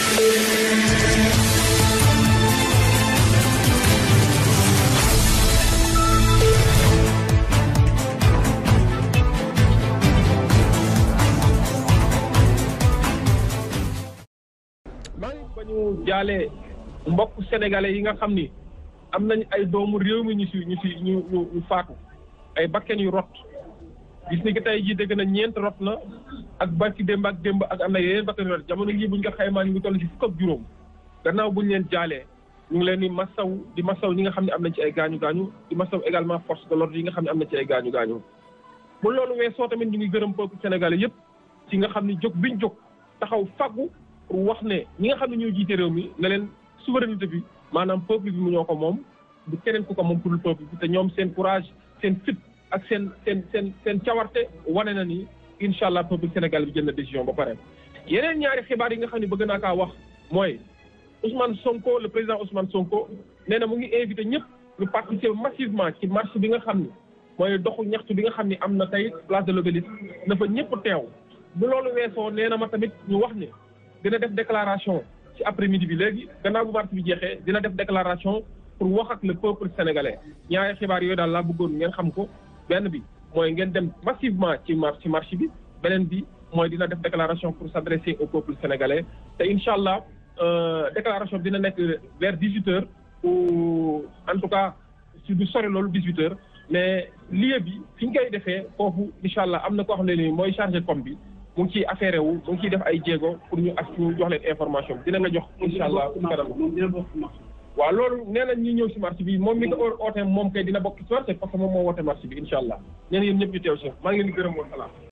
maa ngi ba ñu jaalee mbokk sénégalais yi nga xam ni am nañ ay doomu réew mi ñu si ñu si ñu ñu ñu faatu ay bakken yu rot gis ni ki tey jii dégg na ñeent rot na ak barki démb ak démb ak am na yeneen bakken yu rot jamono jii buñ ko xaymaa ñu ngi toll si fukk ak juróom gannaaw buñ leen jaalee ñu ngi leen di masaw di masaw ñi nga xam ne am nañ ci ay gaañu gaañu di masaw également force de l'ordre yi nga xam ne am nañ ci ay gaañu gaañu bu loolu weesoo tamit ñu ngi gërëm peuple sénégalais yëpp ci nga xam ni jóg biñ jóg taxaw faggu pour wax ne ñi nga xam ne ñoo jiite réew mi ne leen souveraineté bi maanaam peuple bi mu ñoo ko moom du keneen ku ko moom pour le peuple bi te ñoom seen courage seen fit ak seen seen seen seen cawarte wane na ni incha allah peuple sénégal bi jël na décision ba pare. yeneen ñaari xibaar yi nga xam ne bëgg naa kaa wax mooy Ousmane Sonko le président Ousmane Sonko nee na mu ngi invité ñëpp ñu participer massivement ci marche bi nga xam ni mooy doxu ñaxtu bi nga xam ni am na tey place de l'Obélisque na fa ñëpp teew bu loolu weesoo nee na ma tamit ñu wax ni. dina def déclaration ci après midi bi léegi gannaaw bu marche bi jeexee dina def déclaration pour wax ak le peuple sénégalais ñaari xibaar yooyu daal laa bëggoon ngeen xam ko benn bi mooy ngeen dem massivement ci marche ci marche bi beneen bi mooy dina def déclaration pour s'adresser au peuple sénégalais te incha allah déclaration bi dina nekk vers dix huit heures ou en tout cas si du sori loolu dix huit heures mais lieu bi fi ñu koy defee foofu incha allah am na koo xam ne ni mooy chargé com bi mu ngi ciy affaire wu mu ngi ciy def ay jéego pour ñu ak ñu jox leen information bi dina nga jox incha allah kanam waaw loolu nee nañ ñi ñëw si marché bi moom mi ko oote moom kay dina bokk ci marché parce que moom moo woote marché bi incha allah nee na yéen ñëpp ñu teew si maa ngi leen di gërëm wa salaam